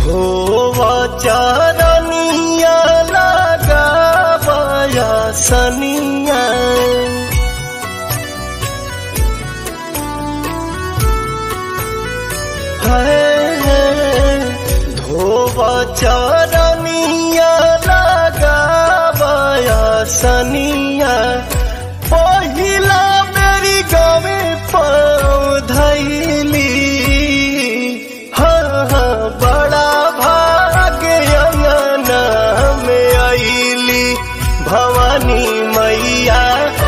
धोवा चरनिया लगावया सनिया है धोवा चरनिया लगावया सनिया पहिला मेरी गावे पाँव धैली हाँ हाँ बड़ा भाग्य अंगना में आईली भवानी मैया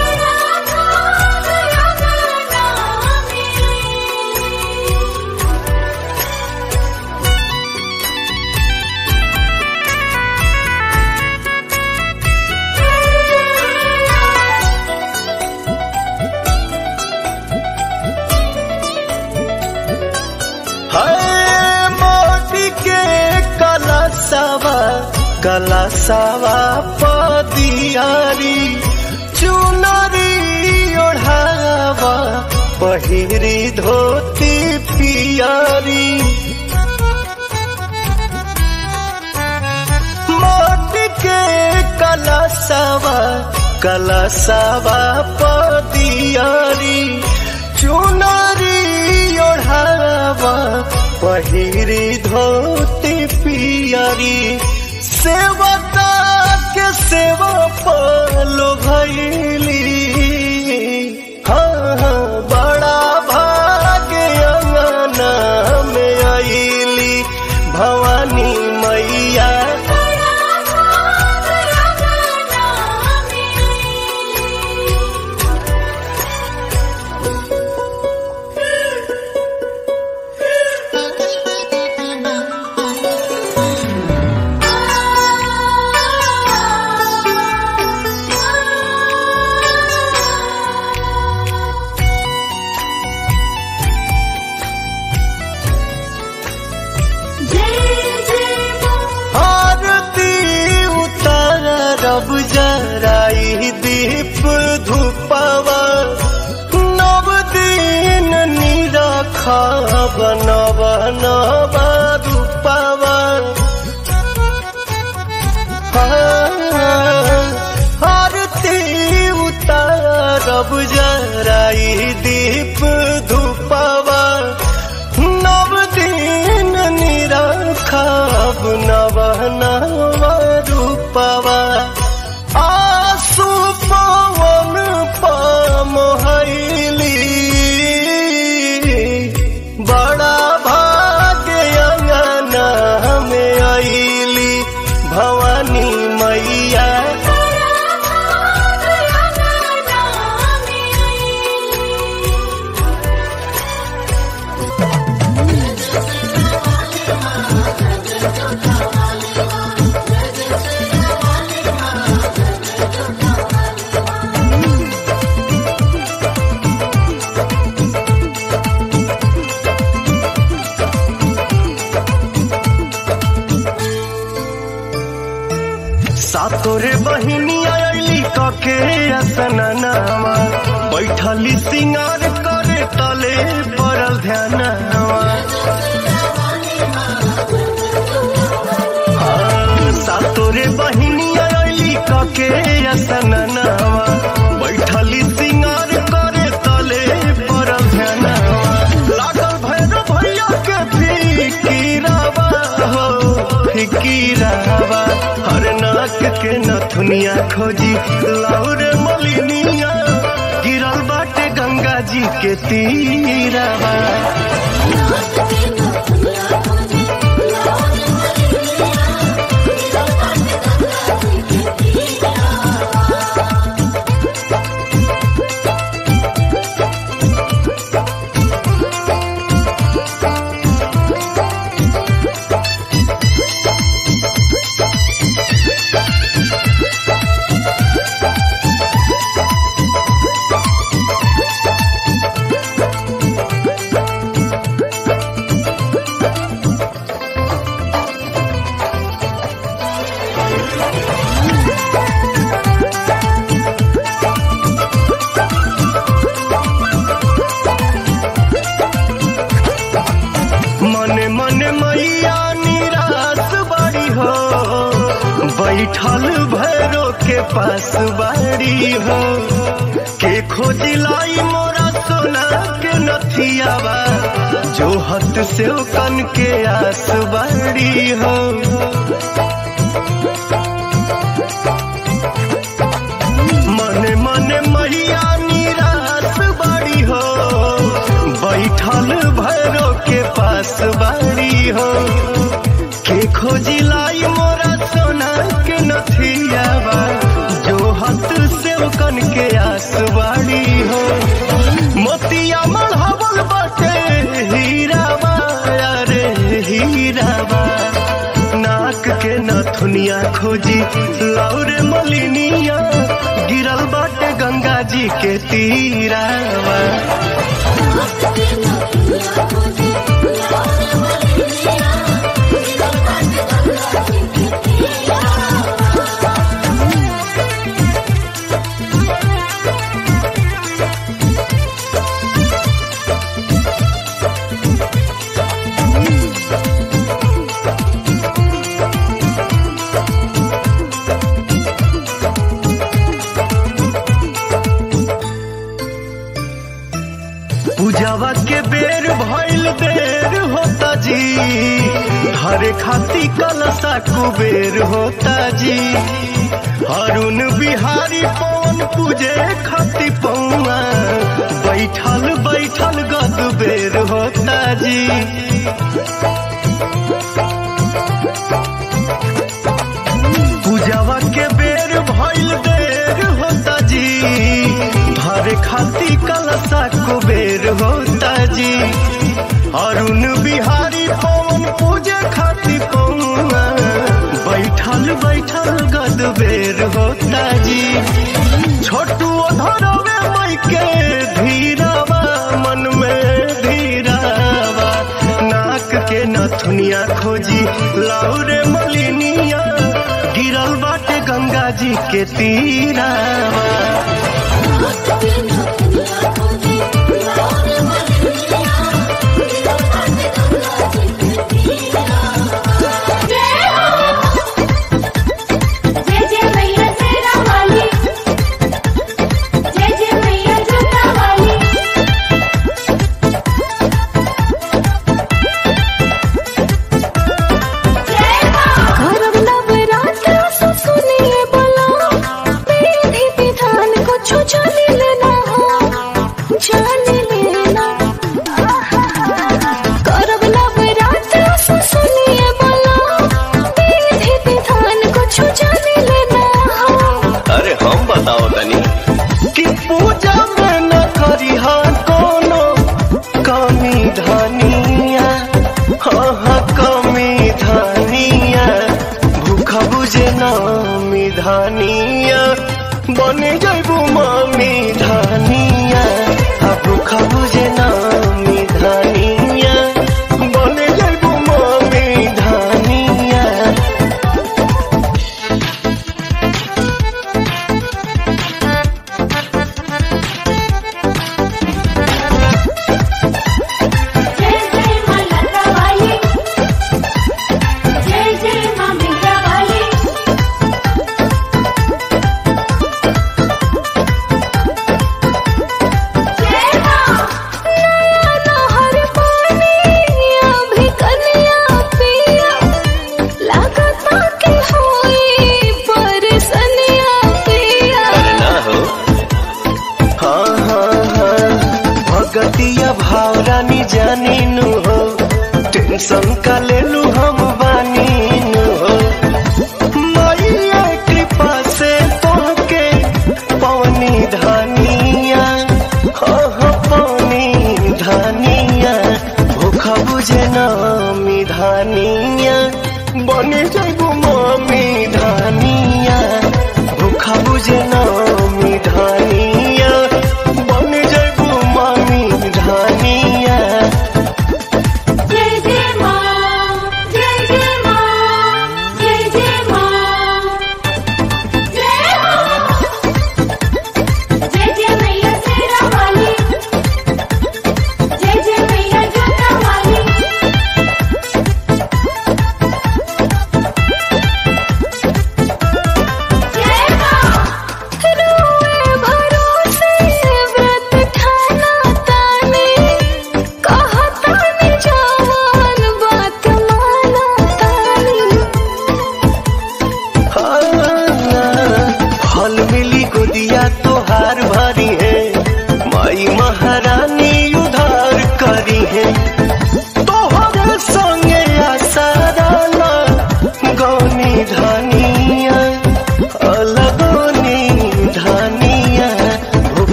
है मोदी के कलसवा कलसवा पदियारी चुनरी ओढ़ावा पहिरी धोती पियारी मोदी के कलसवा कलसवा पदियारी चुनरी ओढ़ावा पहिरी धोती पियरी सेवता के सेवा पालो भैली हाँ हाँ बड़ा भाग्य अंगना में आईली भवानी मैया आरती उतार रब जराई दीप धूपवा नव दिन निरखा बनव नव रूपवा आरती उतार जराई दीप धूपवा नव दिन निरखब नव नव रूपवा आसु पवन पमहैली बड़ा भाग्य अंगना में आईली भवानी मैया सातोरे बहिनी आईली कके असननावा बैठली सिंगार करे तले पड़ल ध्यानवा हाँ, सातोरे बहिनी आईली कके असननावा बैठली सिंगार करे तले पड़ल ध्यानवा लागल भैरव भैया के फिकीरावा हो फिकीरावा हर नाक के नथुनिया खोजी लाउर मलिनिया गिरल बाटे गंगा जी के तीरावा बैठल भैरो के पास बाड़ी हो के खोजिलाई मोरा सोना के नथियावा जो हत से कन के आस बाड़ी हो मने मने मैया निराश बाड़ी हो बैठल भैरो के पास बाड़ी हो के खोजी लाई मोरा सोना के नथियावा जो हाथ से कन के आस बाड़ी हो मोतिया मढ़ावल बाटे हीरावा अरे हीरावा नाक के नथुनिया खोजी लौरे मलिनिया गिरल बाटे गंगा जी के तीरावा पूजावा के बेर भइल देर होता जी हरे खाती कलसा कुबेर होता जी अरुण बिहारी पवन पूजे खाती पौआ बैठल बैठल गद बेर होता जी पूजावा के बेर भइल देर होता जी भरे खाती कलसा कुबेर होता जी अरुण बिहारी पवन पूजे खाती पौआ बैठल बैठल गद बेर होता जी छोटू धरवे मई के धीरावा मन में धीरावा नाक के नथुनिया खोजी लाउरे मलिनिया गिरल बाटे गंगा जी के तीरावा जय जय मैया शेरा वाली जय जय मैया जोता वाली जय मां करब नवरात्र सो सुनिए बोलो विधि विधान को छो जाने लेना हो जाने लेना करब नवरात्र सो सुनिए बोलो विधि विधान को छो जाने लेना हो अरे हम बताओ तनी कि पूजा में न करी कोनो कमी धनिया हाँ हाँ कमी धनिया भूखा बुझे नामी धनिया बने जैबू मामी धनिया हाँ भूखा बुझे नामी धनिया बने जैबू मामी धनिया जय जय मां लता वाली जय जय मां मीरा वाली जय मां नहर पानी अभी कन्या पिया लागता के होई परसनिया पिया अरे ना हो हाँ हाँ हाँ भगतिया भाव रानी जानी नु हो टेंशन का ले लू हम बानी नु हो मैया कृपा से तोहके पवनी धनिया हाँ हाँ पवनी धनिया भूखा बुझे नामी धनिया बने जाबू मामी धनिया भूखा बुझे नामी धनिया बने जाबू मामी धनिया जय जय मां जय जय मां जय जय मां जय हो जय जय मैया शेरा वाली जय जय मैया जोता वाली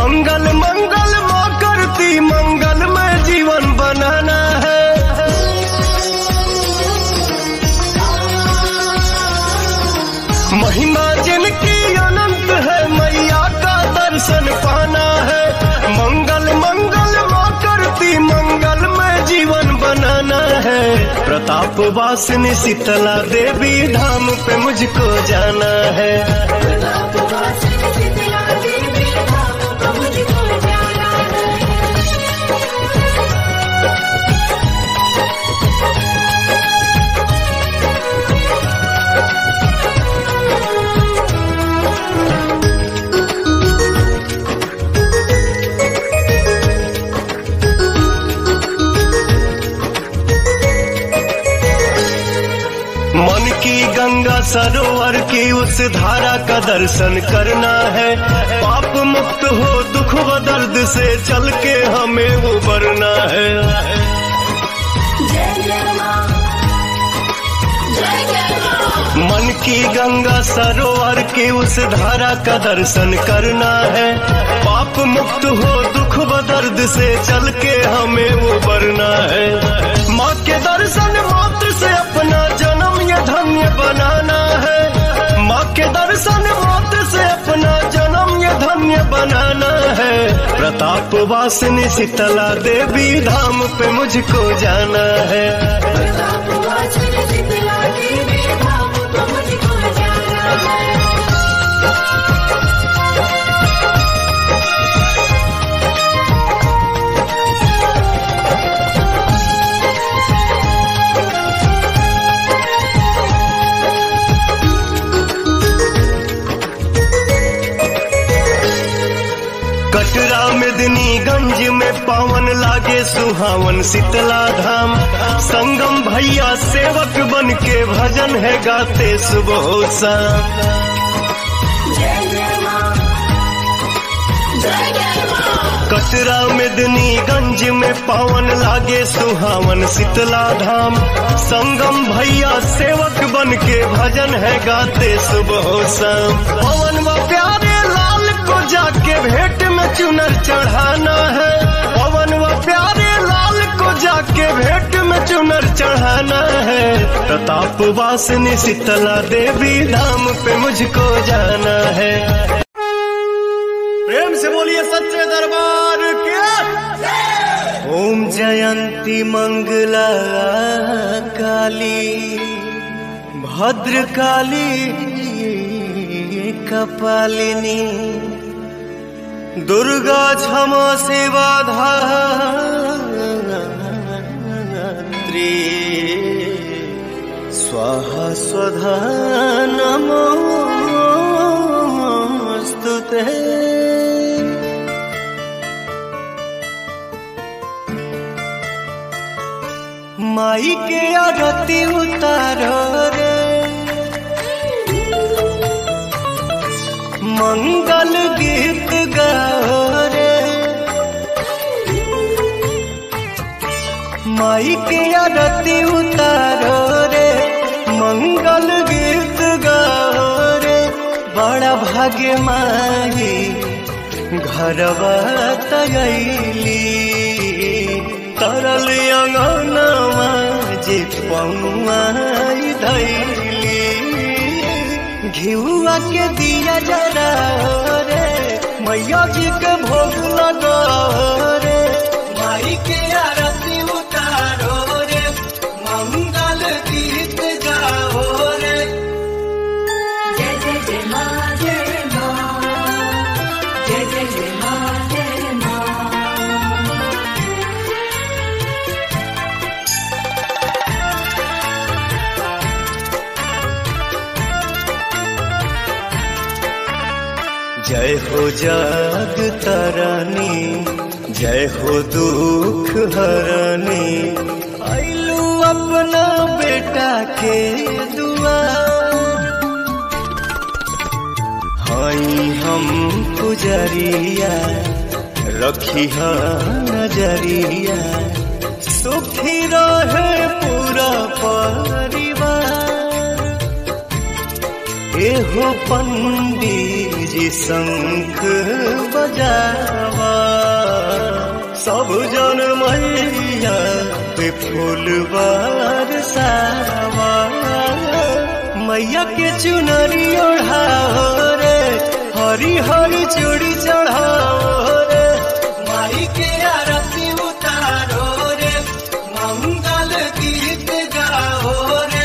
मंगल मंगल माँ करती मंगल में जीवन बनाना है महिमा जिनकी अनंत है मैया का दर्शन पाना है मंगल मंगल माँ करती मंगल में जीवन बनाना है प्रताप वासिनी शीतला देवी धाम पे मुझको जाना है मन की गंगा सरोवर की उस धारा का दर्शन करना है पाप मुक्त हो दुख व दर्द से चल के हमें उबरना है मन की गंगा सरोवर की उस धारा का दर्शन करना है पाप मुक्त हो दुख व दर्द से चल के हमें उबरना है माँ के दर्शन मात्र से अपना जन्म ये धन्य बनाना है माँ के दर्शन मात्र से अपना जन्म ये धन्य बनाना है प्रताप वासिनी शीतला देवी धाम पे मुझको जाना है कटरा मेदिनीगंज में पावन लागे सुहावन शीतला धाम संगम भैया सेवक बन के भजन है गाते सुबह शाम कटरा मेदिनीगंज में पावन लागे सुहावन शीतला धाम संगम भैया सेवक बन के भजन है गाते सुबह शाम पवन व प्यारे लाल को जाके भेंट में चुनर चढ़ाना है पवन व प्यारे लाल को जाके भेंट में चुनर चढ़ाना है प्रताप वासिनी शीतला देवी धाम पे मुझको जाना है प्रेम से बोलिए सच्चे दरबार के ओम जयंती मंगला काली भद्र काली कपालिनी दुर्गा क्षमा सेवा धात्री स्वाहा स्वधा नमोऽस्तु ते माई के आरती उतारो रे मंगल गीत गाओ रे माई के आरती उतारो रे मंगल गीत गाओ रे बड़ा भाग्य माई घरवा तगैली तरल अंगनवा जे पौआई धैली घिउआ के दिया जरा रे मैया जी के भोग लगा रे माई के आरती उतारो रे मंगल गीत गाओ रे जय जय जय माँ जय माँ जय जय जय माँ जय माँ जय हो जग तरनी जय हो दुख हरनी आइलू अपना बेटा के दुआ हई हम पुजरिया रखी नजरिया सुखी रहे पूरा परिवार एहो पंडी जी शंख बजाओ सब जन मैया पे फूल बरसावा मैया के चुनरी ओढ़ाओ रे हरी हरी चूड़ी चढ़ाओ रे माई के आरती उतारो रे मंगल गीत गाओ रे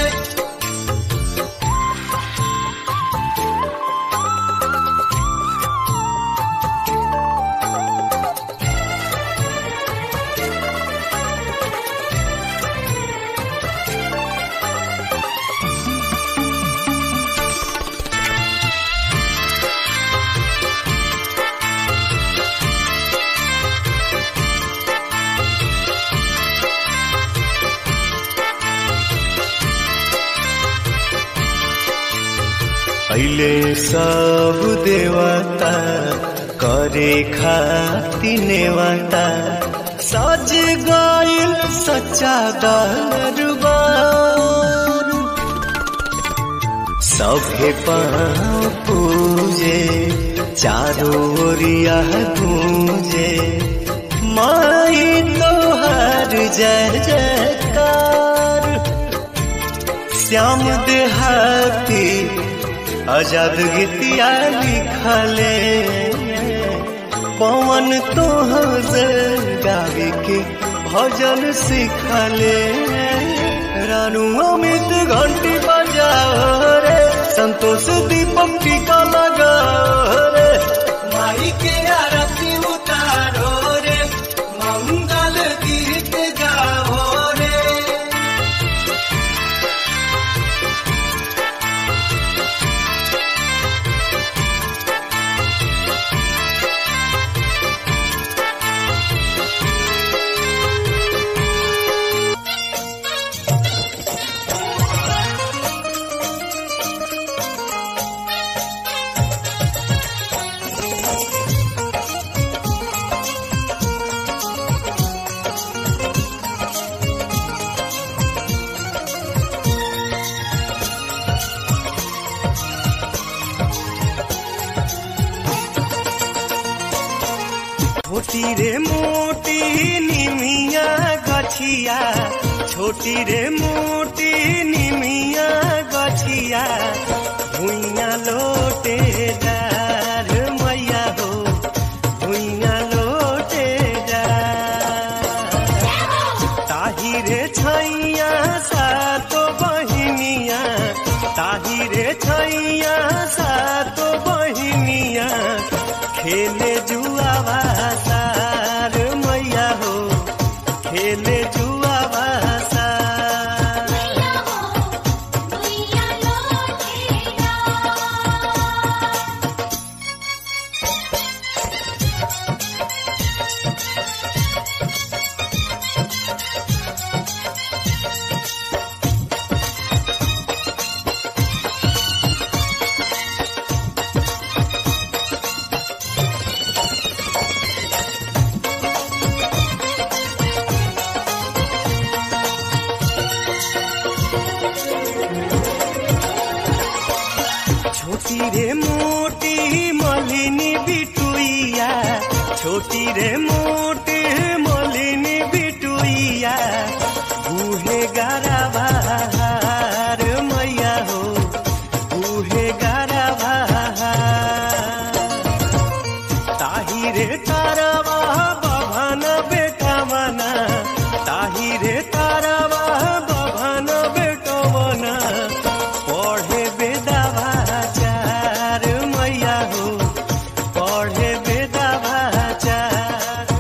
पहले सब देवता करे खाती नेवता सज गइल सच्चा दरबार सभे पाँव पूजे चारों ओरिया गूंजे माई तोहर जय जयकार श्याम देहाती आजाद गीतिया लिखले पवन तोहर गावे के भजन सिखले रानू अमित घंटी बजाओ रे संतोष दीपक टीका लगाओ रे माई के आरती उतारो रे मंगल गीत गाओ रे छोटी रे मोटी निमिया गछिया छोटी रे मोटी निमिया गछिया भुइया लोटे डार मैया हो भुइया लोटे डार ताही रे छैया सातो बहिनिया ताही रे छैया सातो बहिनिया खेले जुआ भासार मैया हो खेले जुआ भासार छोटी रे मोटी मलिनी बिटुइया छोटी रे मोटी मलिनी बिटुइया बूहे गारा बहार मैया हो बूहे गारा बहार ताही रे तारावा बभन बेटा मना ताही रे तारावा बभन बेटो मना पढ़े बेदावा चार मैया हो पढ़े बेदावा चार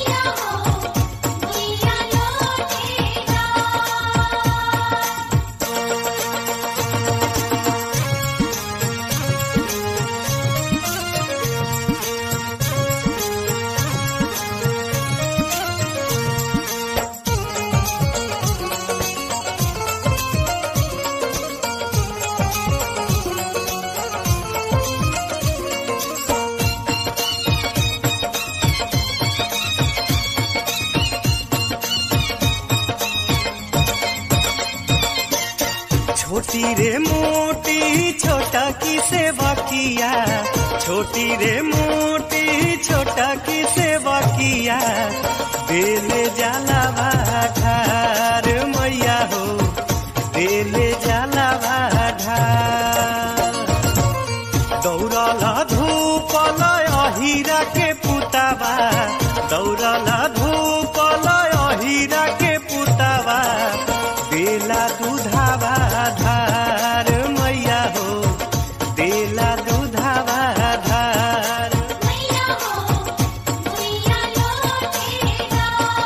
छोटी रे मोटी छोटा की सेवा किया छोटी रे मोटी छोटा की सेवा किया देले जाला भाठार मैया हो देले जाला भाठार दौड़ला धूपल अहिरा के पुतावा दौड़ला धूपल अहिरा के पुतावा देला दूधावा धार मैया हो देला दूधावा धार मैया हो मैया लोटेरा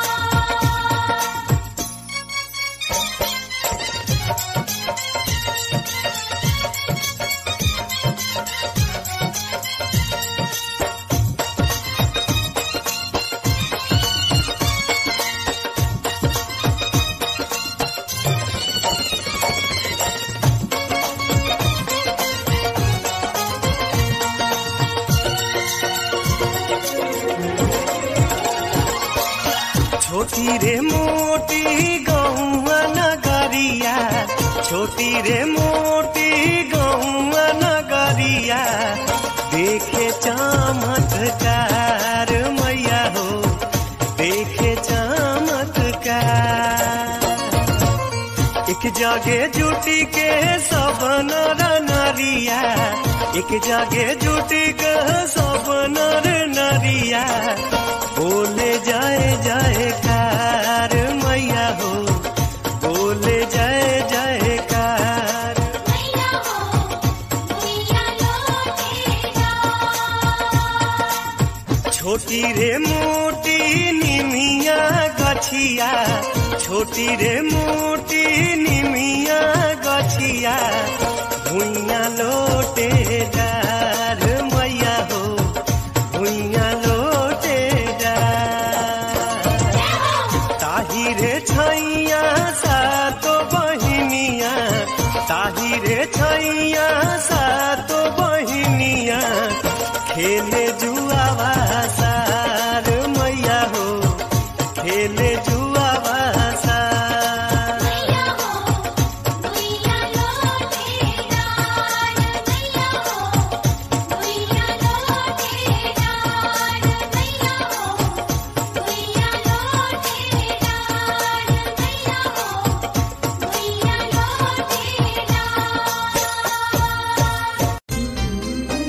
छोटी रे मोटी गौआ नगरिया छोटी रे मोटी गौआ नगरिया देखे चमत्कार मैया हो देखे चमत्कार एक जगे जुटी के सब नर नरिया एक जगे जुटी के सब नर नरिया बोले जाए जाए कार मैया हो बोले जाए जाए कार मैया हो मैया लोटेरा छोटी रे मोटी निमिया गछिया छोटी रे मोटी निमिया गछिया भुइया लोटे डार मैया हो भुइया लोटे डार ताही रे छैया सातो बहिनिया ताही रे छैया सातो बहिनिया खेले जुआवा सार मैया हो खेले जुआवा सार मैया हो मैया लोटेरा मैया हो मैया लोटेरा मैया हो मैया लोटेरा मैया हो मैया लोटेरा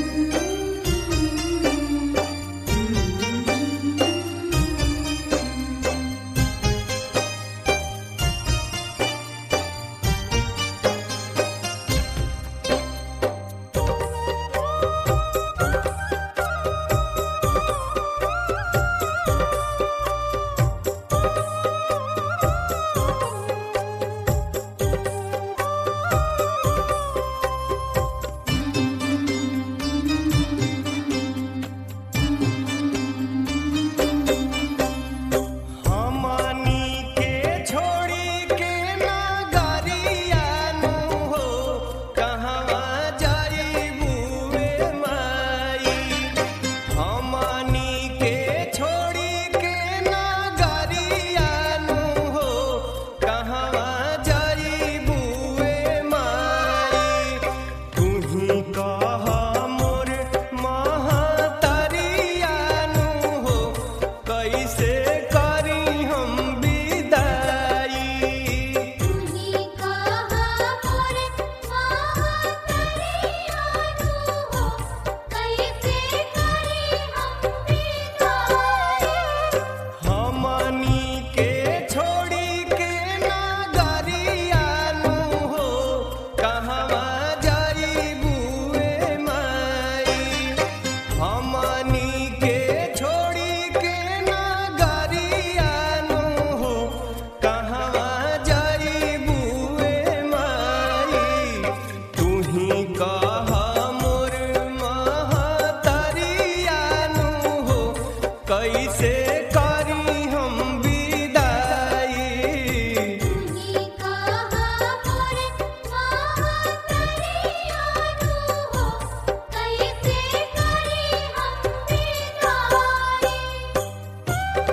हमनी के छोड़ी के नगरिया नु हो कहवा जाइबू रे माई हमनी के छोड़ी के नगरिया नु हो कहवा जाइबू रे माई तुही कह मोर महतरिया नु हो कैसे करी हम विदाई तुही कहा मोर महातरिया नु हो कैसे करी हम विदाई हमनी के छोड़ी के नगरिया नु हो कहवा जाइबू रे माई हमनी के छोड़ी के नगरिया नु हो कहवा जाइबू रे माई तुही कह मोर महतरिया नु हो कैसे करी हम विदाई तुही कहा मोर महातरिया नु हो कैसे करी हम विदाई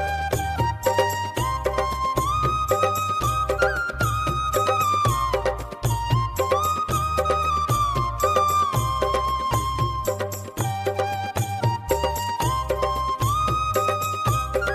हाँ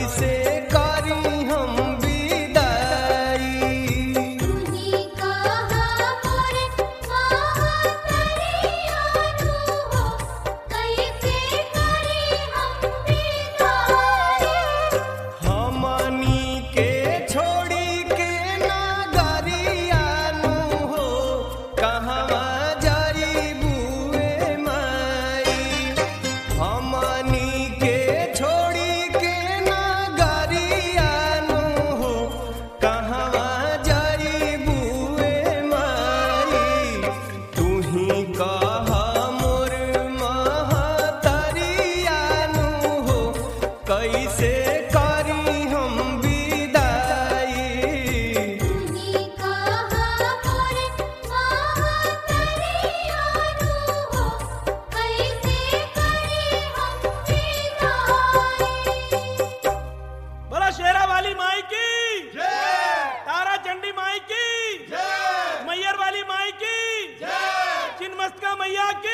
कैसे करी हम विदाई तुही कहा मोरे महातरियानु हो कैसे करी हम विदाई हमनी के छोड़ी के नगरियानु हो कहवा जाई बुए माई हमनी के छोड़ी के नगरियानु हो कहवा जाई बुए माई तुही कह मोर महतरियानु हो कैसे करी हम विदाई तुही कहा मोरे महातरियानु हो कैसे करी हम विदाई बोला शेरा वाली माई की तारा चंडी माई की मैयर वाली माई की चिन्मस्तिका मैया की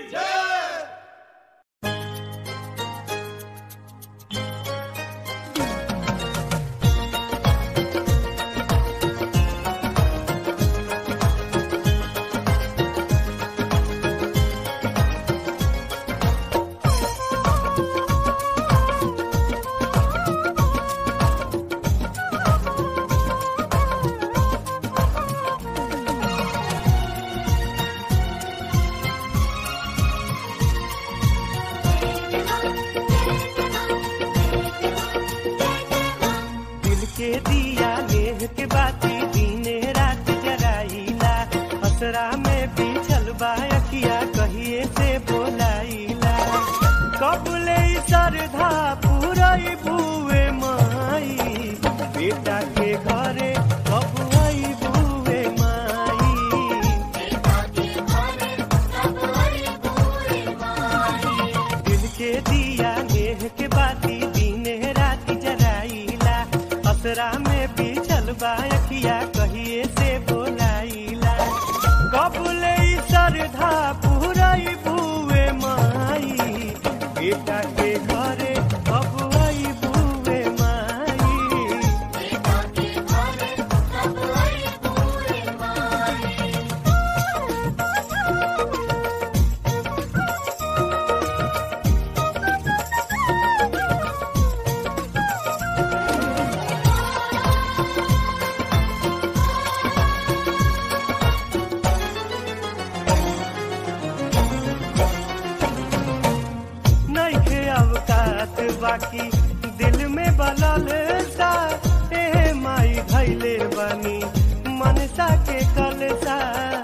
दिल के दिया नेह के बाती दीने रात जराइला असरा में बिछल बायकिया कहिए से बोलाइला कबले सरधा पुरई बुए माई बेटा के घरे कब आई बुए माई दिल के दिया नेह के बाती दीने रात जराइला असरा में बिछल बायकिया कहिए से बोलाइला कबले सरधा पुरई बुए माई बेटा के घरे कब आई बुए माई नइखे अवकात बाकी दिल में बलल सा ए माई भैले बनी मनसा के कलसा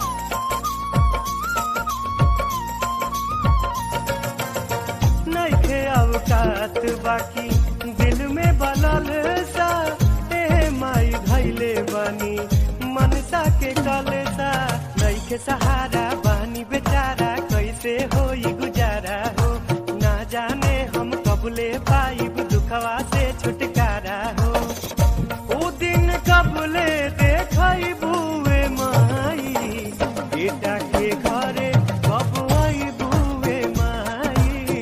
नइखे अवकात बाकी दिल में बलल सा ए माई भैले बनी मनसा के कलसा नइखे सहारा बानी बेचारा कैसे होई गुजारा हो ना जाने हम कबले पाइब दुखवा से छुटकारा हो ओ दिन कबले देखई बुए माई बेटा के घरे कब आई बुए माई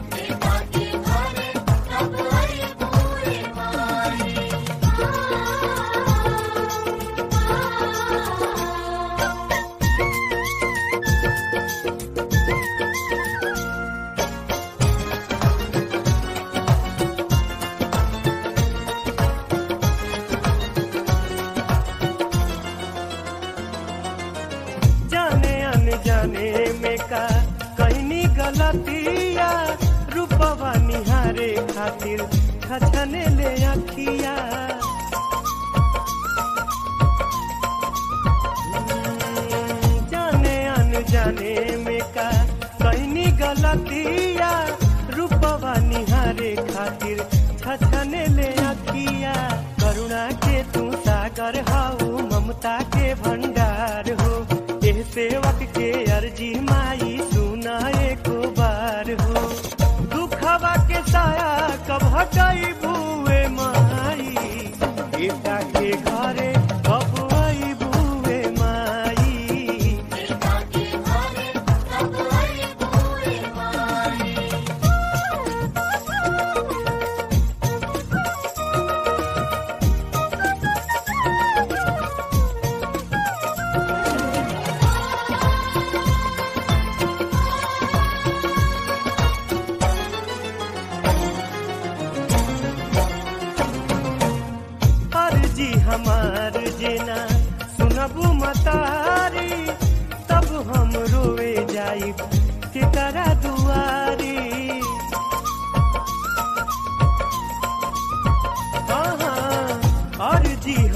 जाने अनजाने में का कहनी गलतिया रूपवा निहारे खातिर खछने ले अखिया जाने अनजाने में का कहनी गलतिया रूपवा निहारे खातिर छछने ले अखिया करुणा के तू सागर हाउ ममता के भंडार हो एह सेवक के अर्जी माई सुना एको बार हो दुखवा के साया कब हटाई बुए माई बेटा के घरे कब आई बुए माई Thank you.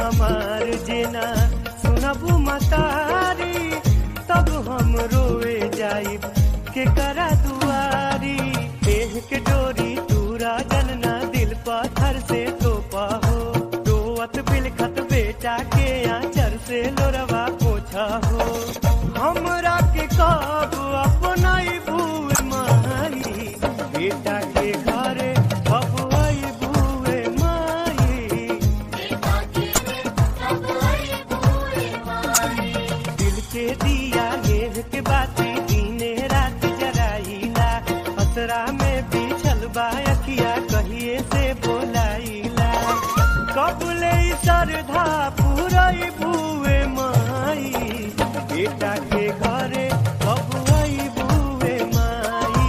हमार जेना सुनबू मतारी तब हम रोए जाई के करा दुआरी देह के डोरी तूरा जनना दिल पत्थर से तोपा हो रोवत बिलखत बेटा के आंचर से लोरवा पोछा हो हमरा के कब अपना भूल माई बेटा के घरे अब आई भूए माई दिल के दिया गेह के बाती दीने रात जराइला असरा में बिछल बायकिया कहिए से बोलाइला कबले श्रद्धा पूरई भूए माई बेटा के घरे कब आई भूए माई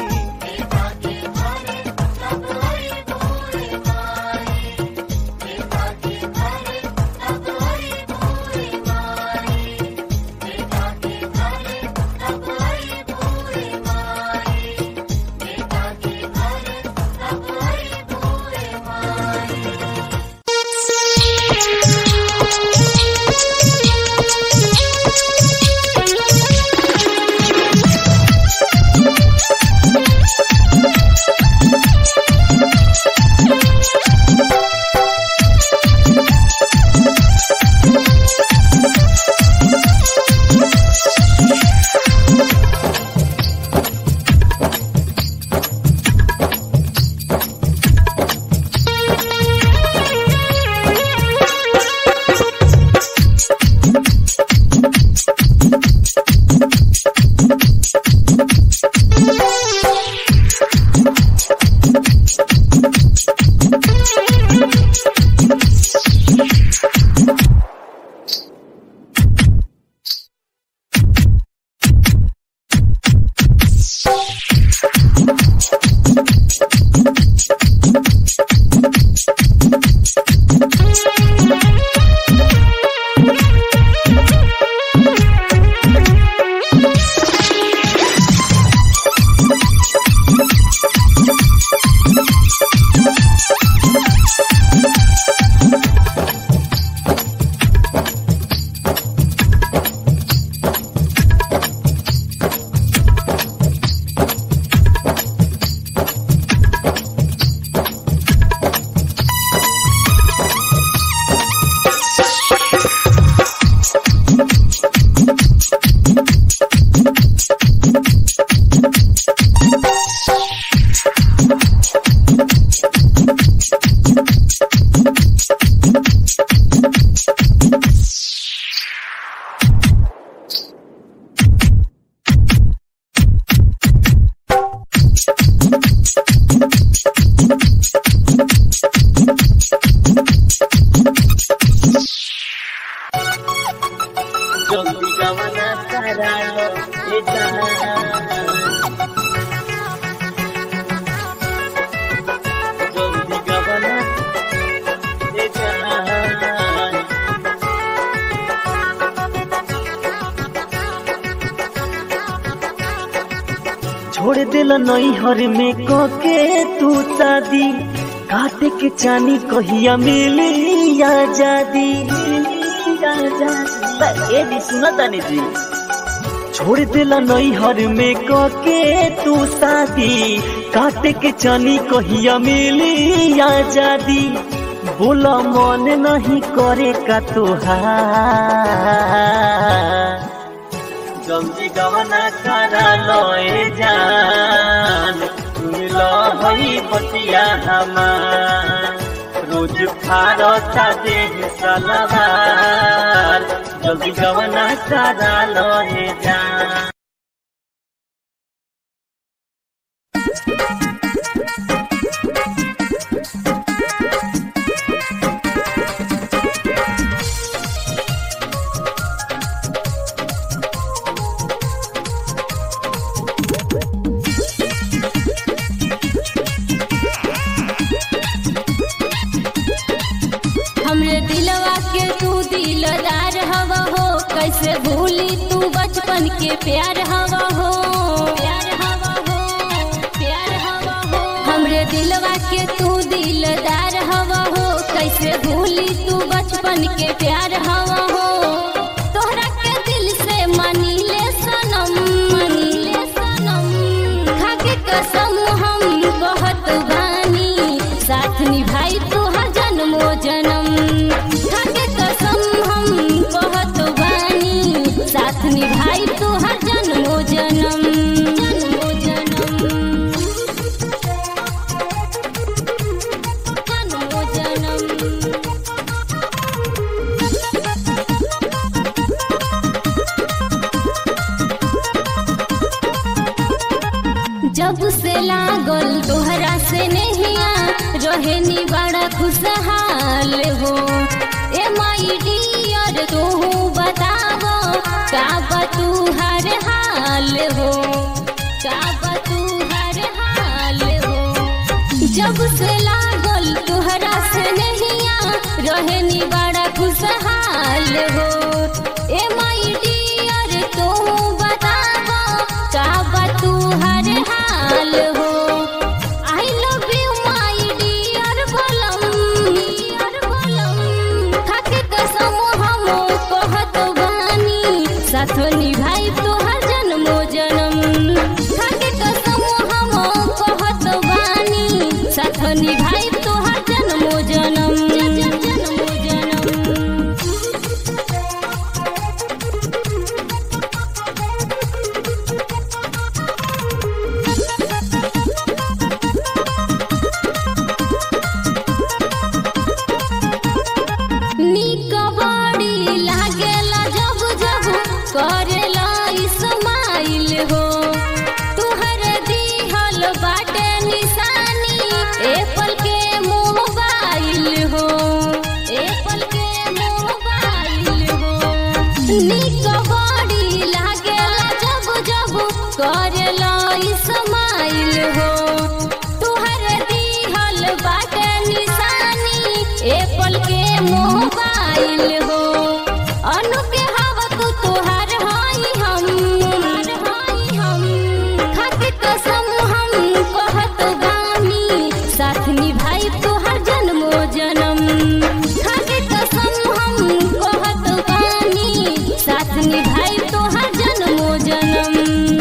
জলদি কামনা করালো এটা জলদি কামনা এটা छोड़ दिल नैहर में कके तू शादी काटे के चानी कहिया मिली आजादी ए जी सुना तानी जी छोड़ दिल नैहर में कके तू शादी काटे के चानी कहिया मिली आजादी बोला मन नहीं करे का तुहार जल्दी गवना करा लए जान मिल हई बतिया हमार रोज फारता देह सलवार जल्दी गवना करा लए जान हमरे दिलवा के तू दिलदार हवा हो कैसे भूली तू बचपन के प्यार हवा हो प्यार हवा हो प्यार हवा हो हमरे दिलवा के तू दिलदार हवा हो कैसे भूली तू बचपन के प्यार हवा हो तोहरा के दिल से मानी ले सनम मानी ले सनम खाके कसम हम बहुत बानी साथ निभाई तू हर जन्मो जन्म खाके कसम हम बहुत बानी साथ निभाई तू हर जन्मो जन्म जन्मो जन्म जन्मो जन्म जब से लागल तोहरा से नहिया रहे नी बड़ा खुशहाल हो ए माई डियर तू बतावो का बा तू हर हाल हो का बा तू हर हाल हो जब से लागल तोहरा से नहिया रहे नी बड़ा खुशहाल हो ए माई डियर तू बतावो का बा तू हर हाल हो I love you my dear बोलम डियर बोलम खाके कसम हम कहत बानी साथ निभाई तोहर जन्मो जन्म खाके कसम हम कहत बानी साथ निभाई तोहर जन्मो जन्म जन्मो जन्म नीक बड़ी लागेला जब जब करेला इस्माइल हो तुहर दिहल बाटे निशानी एप्पल के मोबाइल हो एप्पल के मोबाइल हो नीक बड़ी लागेला जब जब करेला इस्माइल हो तुहर दिहल बाटे निशानी एप्पल के मोबाइल हो अनु के हवा तू तोहार हाई हम हाई हम खाके कसम हम कहत बानी साथ निभाई तोहर जन्मो जन्म खाके कसम हम कहत बानी साथ निभाई तोहर जन्मो जन्म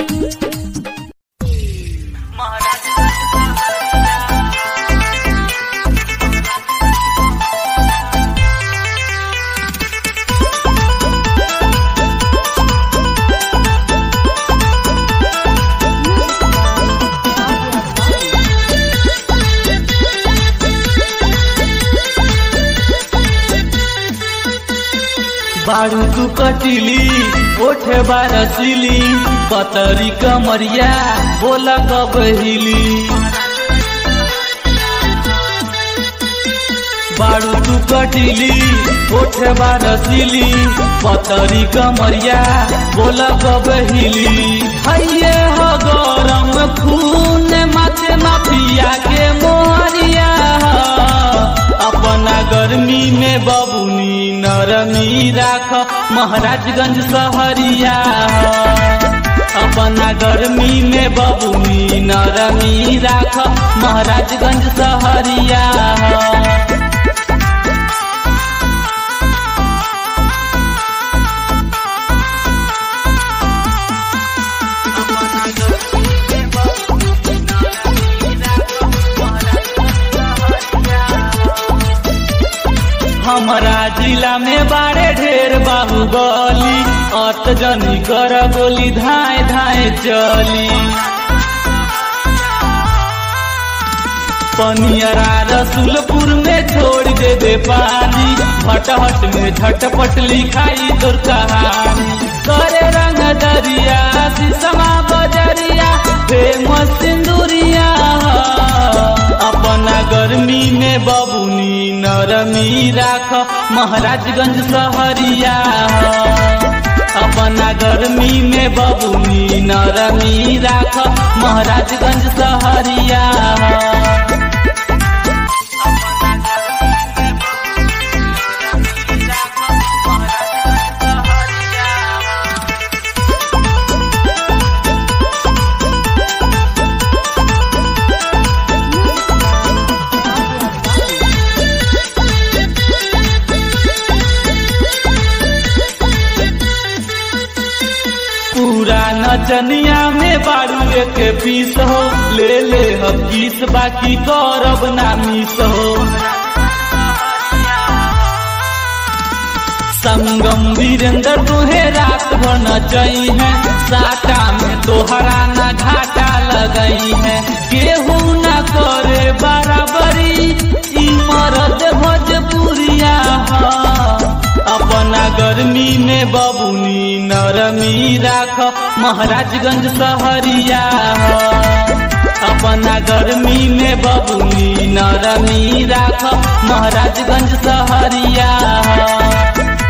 बारू तू कटिली ओठे बारसिली पतरी कमरिया बोला कब हिली बारू तू कटिली ओठे बारसिली पतरी कमरिया बोला कब हिली हइये हो गरम खून माथे माफिया के मोहरिया अपना गर्मी में बबुनी नरमी राख महाराजगंज सहरिया अपना गर्मी में बबुनी नरमी राख महाराजगंज सहरिया हमारा जिला में बारे ढेर बाहुबली अत जनी कर गोली धाए धाए चली पनियरा रसुलपुर में छोड़ दे दे पानी भटहट में झटपट लिखाई तोर कहानी करे रंग दरिया शीशमा बजरिया फेमस सिंदूरिया अपना गर्मी में बबुनी नरमी राख महाराजगंज सहरिया अपना गर्मी में बबुनी नरमी राख महाराजगंज सहरिया नचनिया में बारू एक पीस हो ले ले हम किस बाकी करब ना मिस हो संगम वीरेंद्र तुहे रात भर नचई है साटा में तोहरा ना घाटा लगई है केहू ना करे बराबरी ई मरद भोजपुरिया ह अपना गर्मी में बबुनी नरमी राख महाराजगंज सहरिया ह अपना गर्मी में बबुनी नरमी राख महाराजगंज सहरिया ह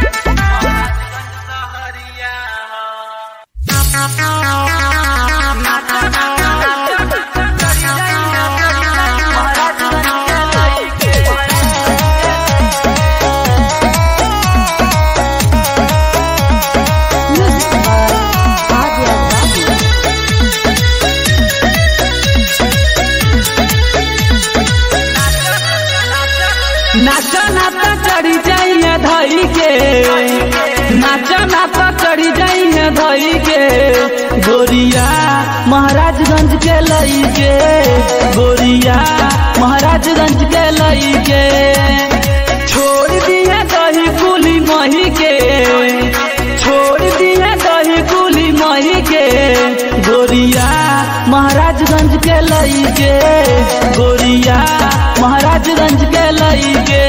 नाचा नाचा चढ़ी जाइए धई के नाचा नाचा चढ़ी जाइए धई के गोरिया महाराजगंज के लई के गोरिया महाराजगंज के लई के छोड़ दिए दही कुली मही के छोड़ दिए दही कुली मही के गोरिया महाराजगंज के लई के गोरिया महाराजगंज के लई के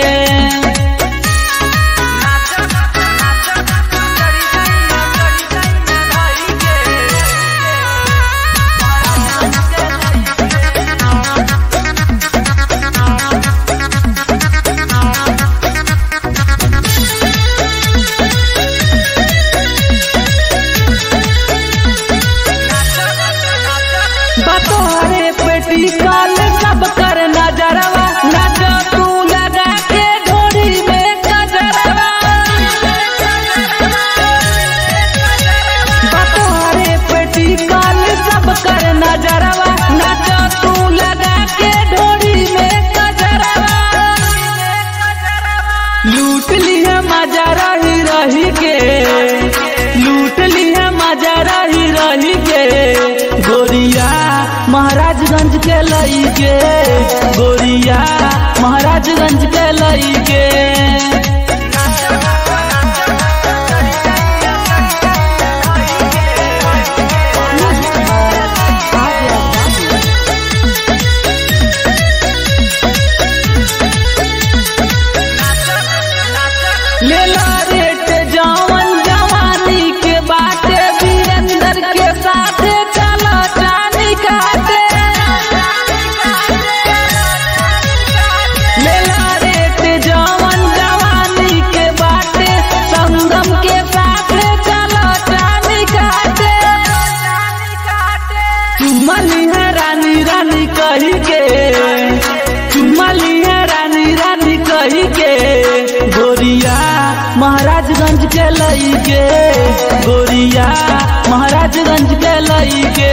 बतोरे पेटी काल सब कर नजरवा नच तू लगा के ढोरी में गजरवा बतोरे पेटी काल सब कर नजरवा नच तू लगा के ढोरी में गजरवा लूट लिया मजा रही रही के लूट लिया मजा रही रही के गोरिया महाराजगंज के लई के गोरिया महाराजगंज के लई के लेला रेट जवन जवानी के बाटे वीरेंद्र के साथे चलो चानी काटे लेला रेट जवन जवानी के बाटे संगम के साथे चलो चानी काटे चुमली है रानी रानी कही के चुमली है रानी रानी कही के गोरिया महाराजगंज के लई के गोरिया महाराजगंज के लई के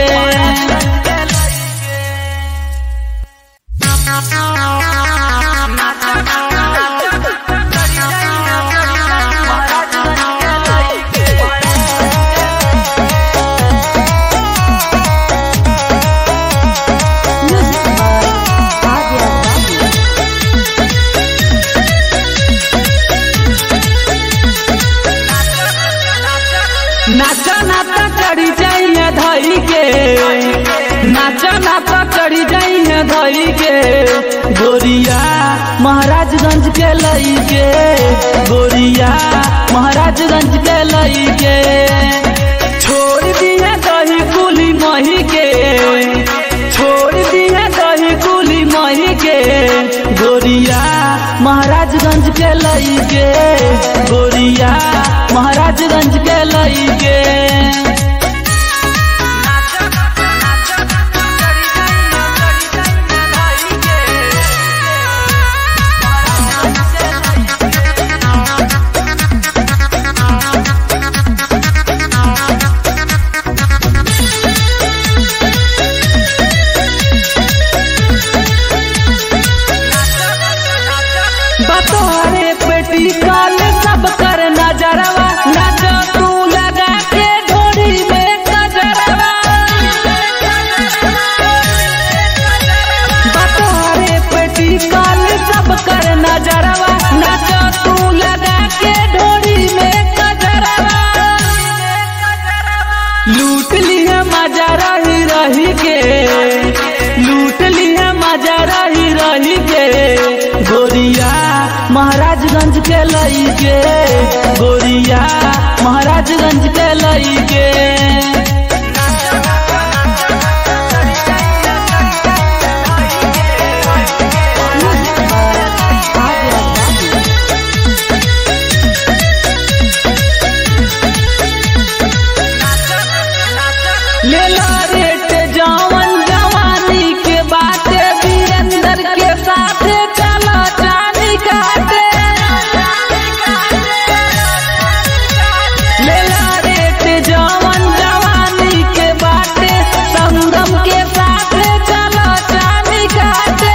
नाचा नाचा चढ़ी जाइए धई के नाचा नाचा चढ़ी जाइए धई के गोरिया महाराजगंज के लई के गोरिया महाराजगंज के लई के छोड़ दिया दही कुली मही के छोड़ दिया दही कुली मही के गोरिया महाराजगंज के लई के गोरिया महाराजगंज के लई के बतोरे पेटी काल सब कर नजरवा नच तू लगा के ढोरी में कही के लूट लिया मजा रही रही के गोरिया महाराजगंज के लई के गोरिया महाराजगंज के लई के लेला रेट जवन जवानी के बाटे वीरेंद्र के साथे चला चानी काटे लेला रेट जवन जवानी के बाटे संगम के साथे चला चानी काटे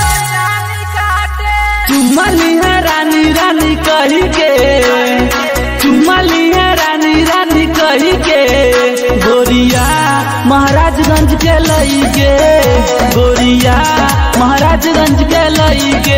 चुम्मली है रानी रानी कही के चुम्मली है रानी रानी कही के गोरिया महाराजगंज के लई के गोरिया महाराजगंज के लई के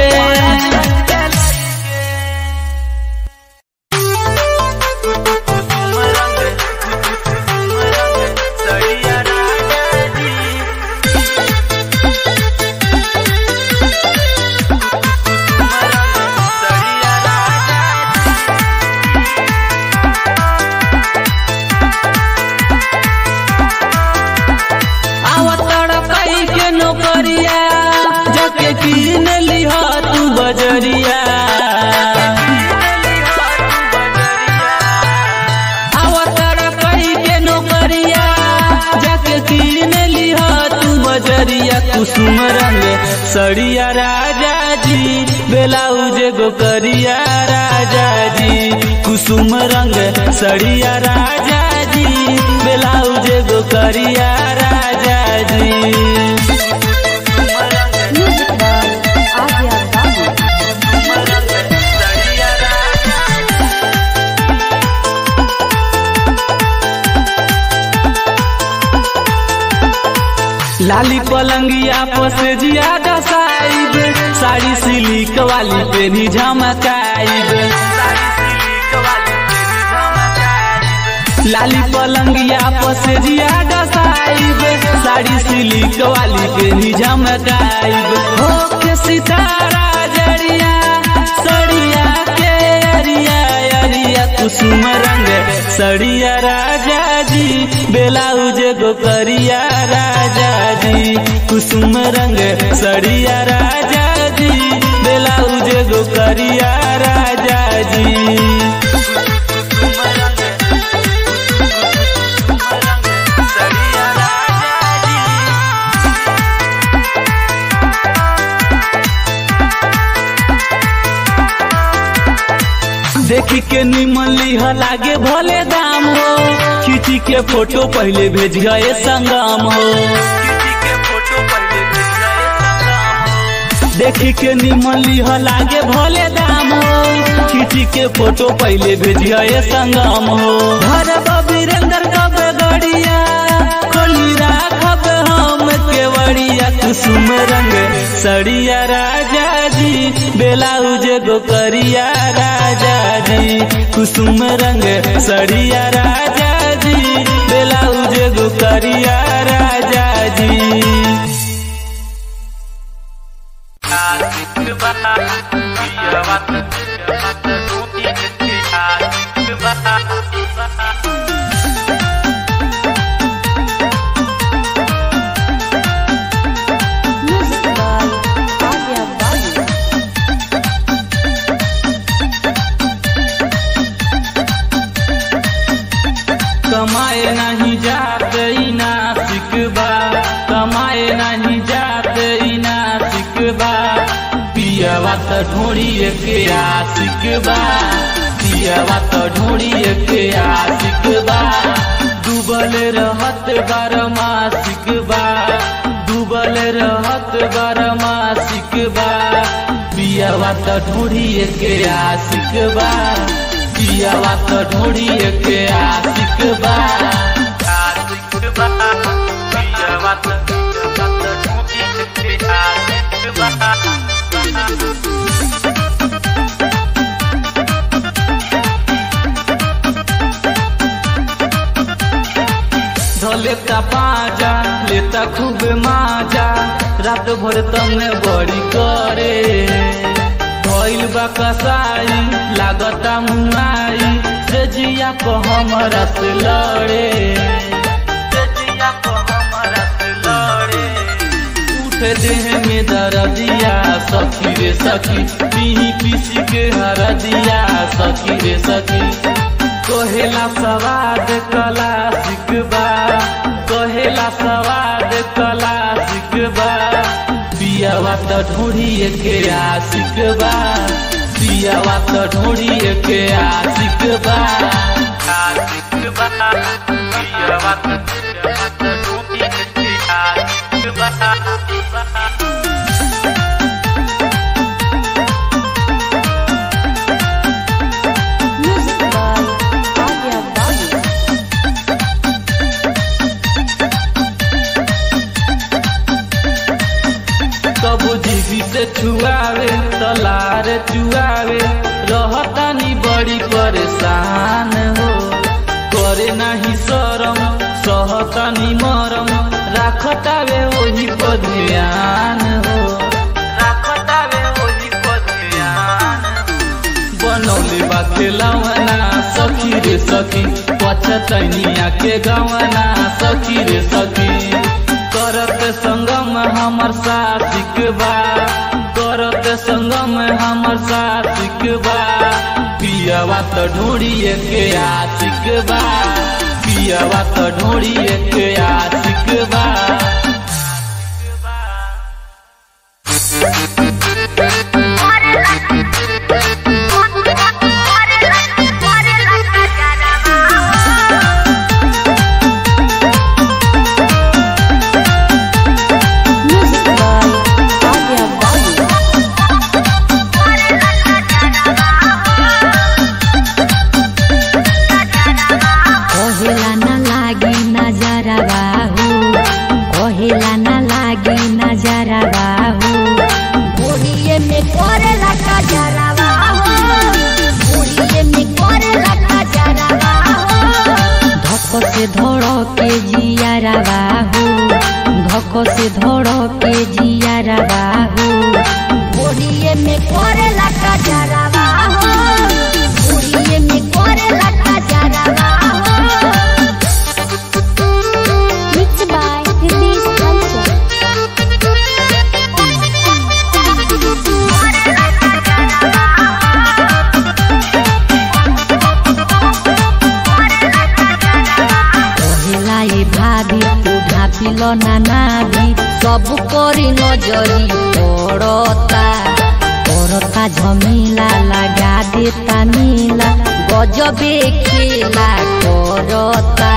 आवतड़ कई के नौकरिया जके कीन लिहा तू बजरिया आवतड़ कई के नौकरिया जके कीन लिहा तू बजरिया कुसुम रंग सड़िया राजा जी बेलाउज गोकरिया राजा जी कुसुम रंग सड़िया राजा जी बेलाउज गोकरिया राजा जी लाली पलंगिया पस जियादा साइब साड़ी सिलिक वाली पेनी झमकाइब लाली पलंगिया पस जियादा साइब साड़ी सिलिक वाली पेनी झमकाइब हो के सितारा जड़िया सड़िया के अरिया अरिया कुसुम रंग सड़िया राजा जी बेलाउज गोकरिया राजा जी कुसुम रंग सड़िया राजा जी बेलाउज गोकरिया राजा जी देखी के निमन लिह लागे भले दाम हो खींची के फोटो पहले भेज गए संगम हो देखी के निमन लिह लागे भले दाम हो खींची के फोटो पहले भेज गए संगम हो घर वीरेंद्र कब गड़िया खोली राखब हम केवड़िया कुसुम रंग सड़िया राजा जी बेलाउज गोकरिया राजा जी कुसुम रंग सड़िया राजा जी बेलाउज गोकरिया राजा जी कमाए नहीं जाते ई नासिक बा कमाए नहीं जाते ई नासिक बा पियवा त ढोड़िए के आशिक बा पियवा त ढोड़िए के आशिक बा डूबल रहत बारमासिक बा डूबल रहत बारमासिक बा पियवा त ढोड़िए के आशिक बा पियवा त ढोड़िए के आशिक बा आशिक बा पियवा त ढोड़िए के आशिक बा धोले का पाजा ले लेता खूब माजा रात भर तमने बड़ी करे भइल बा कसाई लागता मुआई से जिया को हमरा से लड़े से जिया को हमरा से लड़े उठे देह में दर्दिया सखी रे सखी पीही पीसी के हरदिया सखी रे सखी कहेला सवाद कला सिकबा कहेला सवाद कला सिकबा पियावा त ढोड़िए के आशिकबा पियावा त ढोड़िए के आशिकबा आशिकबा पियावा त पियावा त ढोड़िए के आशिकबा Music by Adya Babu. कबू जीवी से छुआवे तलार चुआवे रहतानी बड़ी परेशान हो करे नाही शरम सहतानी मरम राखतावे वही पर ध्यान हो राखतावे वही पर ध्यान बनौले बा खेलवना सखी रे सखी पछतनिया के गवना सखी रे सखी करत संगम हमर साथिक बा करत संगम हमर साथिक बा पियावा त ढोड़िए के आशिक बा पियावा त ढोड़िए के आशिक बा Music by Adya Babu. कहेला ना लागी नजरा बाहू कहेला ना लागी नजरा बाहू बुढ़िए में करेला का जरावा हो बुढ़िए में करेला का जरावा हो धक से धड़ के जियारा बाहू धक से धड़ के जियारा बाहू बुढ़िए में करेला का जरावा हो बुढ़िए में करेला का जरावा हो Mixed by Hitesh Culture. कहेला ए भाभी तू ढापिल ना नाभी सब करी नजरी पड़ता करता झमेला लगा देता नीला गजबे खेला करता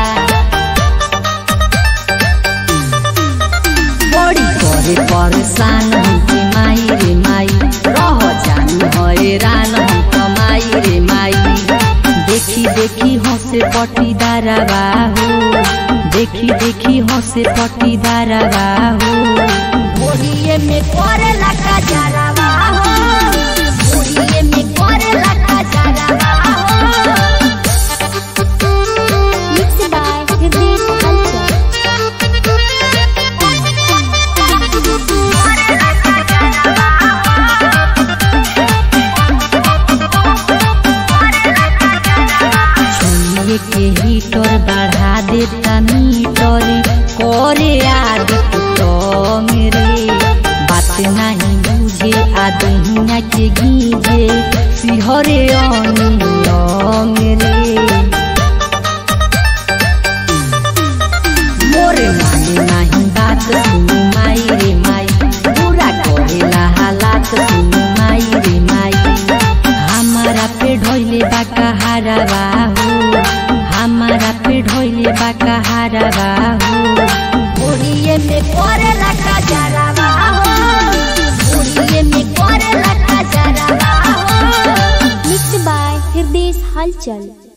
बड़ी करे परेशान हमके माई रे माई रह जान हैरान हम कमाई रे माई देखी देखी हंसे पटीदार बाहू देखी देखी हंसे पटीदार बाहू बुढ़िए में करेला का जरावा हो बुढ़िए में करेला का जरावा हो Mixed by Hitesh Culture. छुए के हीटर बढ़ा देता मीटर करे आदि तो मेरे बात नहीं बुझे आदहिया के गीजे सिहरे अनियम रे मोरे माने नहीं बात सुनु माई रे माई पूरा करेला हालात सुनु माई रे माई हमारा पे ढोइले बाका हारा बाहू हमारा पे ढोइले बाका हारा बाहू बुढ़िए में करेला का जरावा हो बुढ़िए में करेला का जरावा हो Mixed by Hitesh Culture.